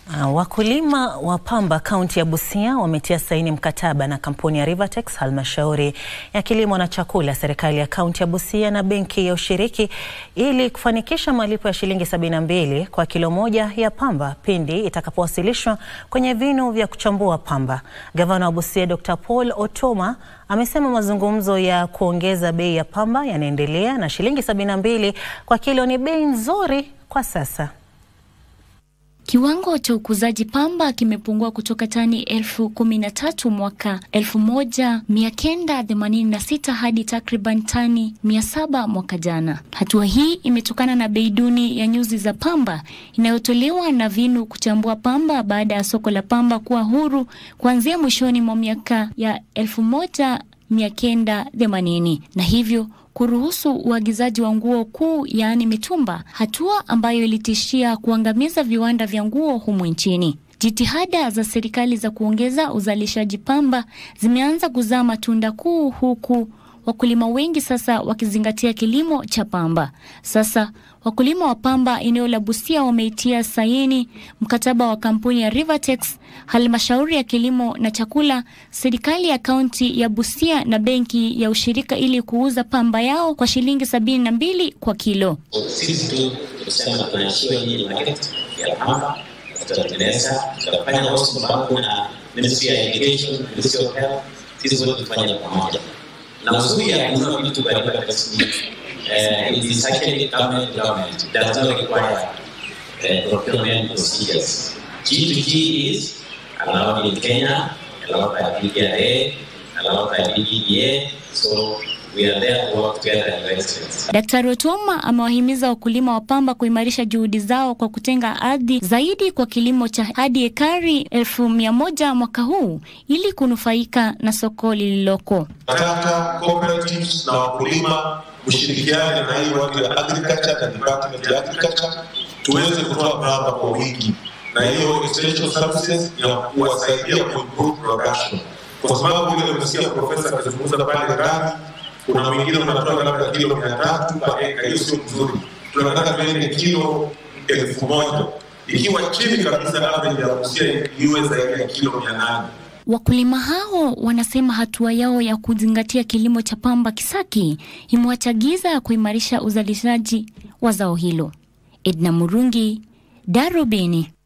Uh, wakulima wa pamba kaunti ya Busia wametia saini mkataba na kampuni ya Rivatex, halmashauri ya kilimo na chakula, serikali ya kaunti ya Busia na benki ya ushiriki ili kufanikisha malipo ya shilingi sabini na mbili kwa kilo moja ya pamba pindi itakapowasilishwa kwenye vinu vya kuchambua pamba. Gavana wa Busia Dr. Paul Otoma amesema mazungumzo ya kuongeza bei ya pamba yanaendelea na shilingi sabini na mbili kwa kilo ni bei nzuri kwa sasa. Kiwango cha ukuzaji pamba kimepungua kutoka tani elfu kumi na tatu mwaka elfu moja mia kenda themanini na sita hadi takriban tani mia saba mwaka jana. Hatua hii imetokana na bei duni ya nyuzi za pamba inayotolewa na vinu kuchambua pamba baada ya soko la pamba kuwa huru kuanzia mwishoni mwa miaka ya elfu moja mia kenda themanini na hivyo kuruhusu uagizaji wa nguo kuu yaani mitumba, hatua ambayo ilitishia kuangamiza viwanda vya nguo humu nchini. Jitihada za serikali za kuongeza uzalishaji pamba zimeanza kuzaa matunda kuu, huku wakulima wengi sasa wakizingatia kilimo cha pamba. Sasa wakulima wa pamba eneo la Busia wameitia saini mkataba wa kampuni ya Rivatex, halmashauri ya kilimo na chakula, serikali ya kaunti ya Busia na benki ya ushirika ili kuuza pamba yao kwa shilingi sabini na mbili kwa kilo. Sisi tu kusema tunaishiwa nyinyi market ya pamba, tutatengeneza, tutafanya also mpango na Ministry ya Education, Ministry of Health, sisi wote tufanye pamoja na uzuri ya kununua vitu kwa Rivatex ni uh, it is actually government government. It does not require uh, procurement procedures. G2G is allowed in Kenya, allowed by BPRA, allowed by BBDA. So we are there to work together in excellence. Daktari Otoma amewahimiza wakulima wa pamba kuimarisha juhudi zao kwa kutenga ardhi zaidi kwa kilimo cha hadi ekari elfu mia moja mwaka huu ili kunufaika na soko lililoko. Nataka cooperatives na wakulima mshirikiane na hii watu ya agriculture na department ya agriculture tuweze kutoa pamba kwa wingi, na hiyo essential services ya kuwasaidia kuimprove production, kwa sababu ile umesikia profesa akizungumza pale ndani, kuna mwingine unatoa labda kilo mia tatu kwa eka, hiyo sio mzuri. Tunataka tuende kilo elfu moja ikiwa chini kabisa, average ya Busia iwe zaidi ya kilo mia nane. Wakulima hao wanasema hatua yao ya kuzingatia kilimo cha pamba kisaki imewachagiza kuimarisha uzalishaji wa zao hilo. Edna Murungi, Darubini.